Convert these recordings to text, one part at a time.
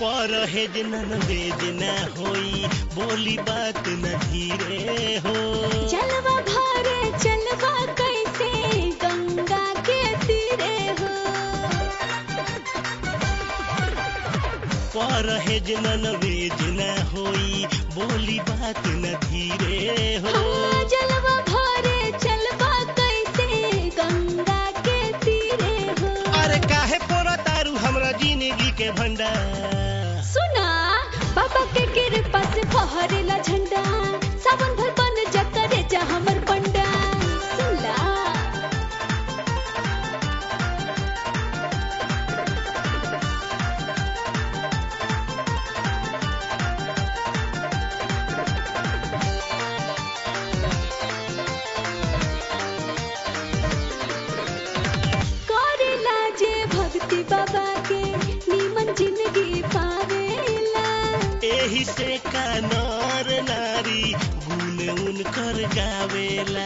परहेज नन बेज न होई बोली बात न धीरे हो जलवा भरे चलवा कैसे गंगा के तीरे हो परहेज नन बेज न होई बोली बात न धीरे हो हाँ, जलवा भरे चलवा कैसे गंगा के तीरे हो अरे काहे पोरा तारू हमरा जिंदगी के भंडार सुना बाबा के कृपा से फहरेला झंडा सावन भर बन जा करे जा हमर पंडा सुला करेला जे भक्ति बाबा के नीमन जिंदगी पावेला एही से का नर नारी गुण उनकर गावेला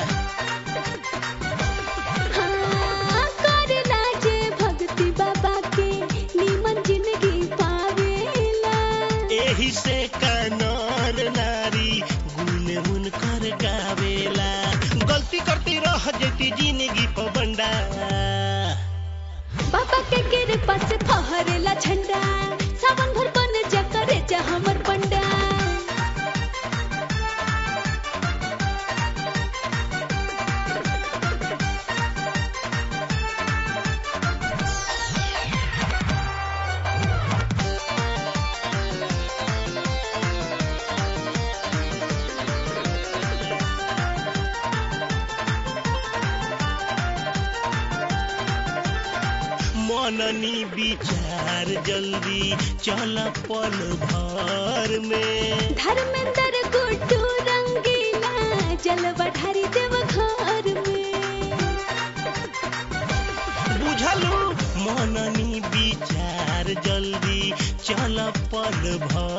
हाँ, करेला जे भक्ति बाबा के नीमन जिंदगी पावेला एही से का नर नारी गुण उनकर गावेला गलती करती रह जती जिंदगी पबंडा बाबा के कृपा से फहरेला झंडा सावन भर बन जा करे जा हमर पंडा मननी विचार जल्दी चल पल भर में धर्मेंद्र गुड्डू रंगीला जलवा ढारी देव घर में बुझलू मननी विचार जल्दी चल पल भर